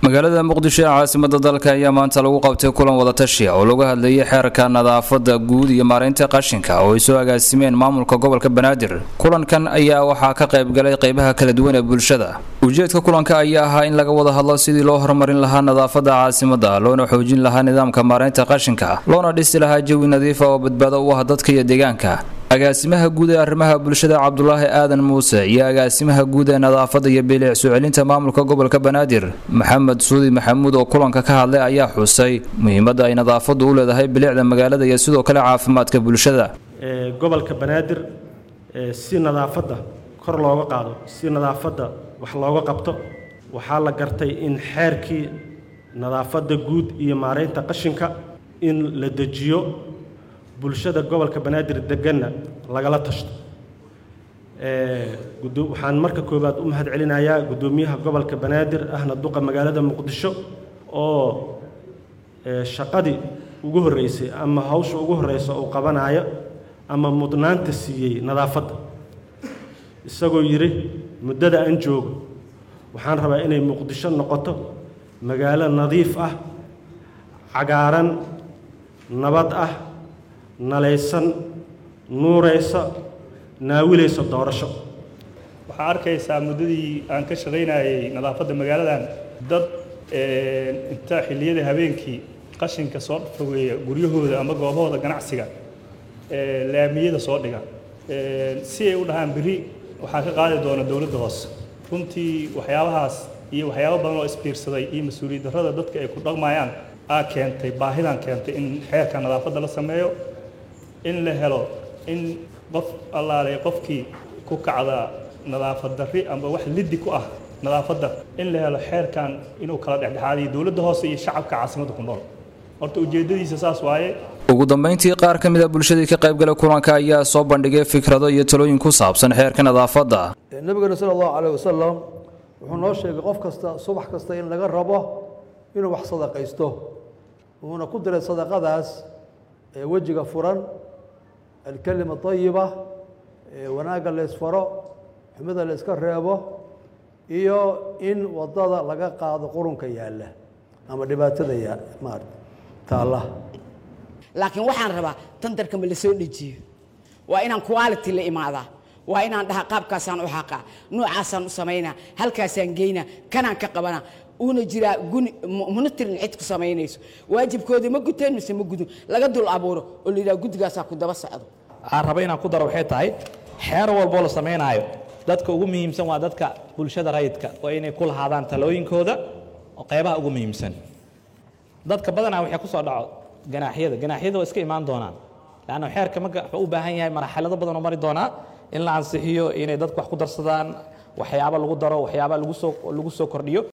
magaalada muqdisho ee caasimada dalka ayaa maanta lagu qabtay kulan wadatashiya oo lagu hadlayay xeerka nadaafada guud iyo maareynta qashinka oo ay soo agaasimeen maamulka gobolka banaadir kulankan ayaa waxaa ka qaybgalay qeybaha kala duwan ee bulshada ujeedka kulanka ayaa ahaa in laga wada hadlo sidii loo horumarin lahaa nadaafada caasimada loona xoojin lahaa nidaamka maareynta qashinka loona dhisi lahaa jawi nadiifa oo badbaado u ah dadka iyo deegaanka agaasimaha guud ee arrimaha bulshada cabdulaahi aadan muuse iyo agaasimaha guud ee nadaafada iyo bilic soo celinta maamulka gobolka banaadir maxamed suudi maxamuud oo kulanka ka hadlay ayaa xusay muhiimadda ay nadaafadu u leedahay bilicda magaalada iyo sidoo kale caafimaadka bulshada gobolka banaadir si nadaafadda kor looga qaado si nadaafadda wax looga qabto waxaa la gartay in xeerkii nadaafadda guud iyo maareynta qashinka in la dejiyo bulshada gobolka banaadir deganna lagala tashto waxaan marka koowaad u mahad celinayaa guddoomiyaha gobolka banaadir ahna duqa magaalada muqdisho oo shaqadii ugu horreysay ama hawsha ugu horreysa uu qabanayo ama mudnaanta siiyey nadaafadda isagoo yidhi muddada aan joogo waxaan rabaa inay muqdisho noqoto magaalo nadiif ah cagaaran nabad ah nalaysan nuuraysa naawilaysa doorasho waxaa arkaysaa muddadii aan ka shaqaynayay nadaafadda magaaladan dad inta xilliyada habeenkii qashinka soo fogeeya guryahooda ama goobahooda ganacsiga laamiyada soo dhiga si ay u dhahaan beri waxaa ka qaadi doona dowladda hoose runtii waxyaabahaas iyo waxyaabo badan oo isbiirsaday iyo mas-uuliyad darrada dadka ay ku dhaqmayaan aa keentay baahidan keentay in xeerka nadaafadda la sameeyo in la helo in qof allaale qofkii ku kacda nadaafad darri amba wax liddi ku ah nadaafadda in la helo xeerkan inuu kala dhexdhexaadiyo dowladda hoose iyo shacabka caasimadda ku nool horta ujeeddadiisa saas waaye ugu dambeyntii qaar ka mid a bulshadii ka qaybgalay kulanka ayaa soo bandhigay fikrado iyo talooyin ku saabsan xeerka nadaafadda nabigeena sala allahu caleyh wasalam wuxuu noo sheegay qof kasta subax kasta in laga rabo inuu wax sadaqaysto wuuna ku diray sadaqadaas wejiga furan alkelima ayiba wanaagga laysfaro xumida layska reebo iyo in wadada laga qaado qurunka yaalla ama dhibaatada maarata taalla laakiin waxaan rabaa tandarka ma la soo dejiyo waa inaan quality la imaadaa waa inaan dhahaa qaabkaasaan u xaqaa noocaasaan u samaynaa halkaasaan geynaa kanaan ka qabanaa uuna jiraa guni monitorin cid ku samaynayso waajibkooda ma guteen mise ma gudun laga dul abuuro oo la yidhaha guddigaasaa ku daba socdo aan raba inaan ku daro waxay tahay xeer walboo la samaynaayo dadka ugu muhiimsan waa dadka bulshada rayidka waa inay ku lahaadaan talooyinkooda oo qaybaha ugu muhiimsan dadka badanaa waxay ku soo dhaco ganaaxyada ganaaxyada waa iska imaan doonaan leanna xeerka marka wuxuu u baahan yahay marxalado badan oo mari doonaa in la ansixiyo inay dadku wax ku darsadaan waxyaaba lagu daro waxyaaba lagu soo lagu soo kordhiyo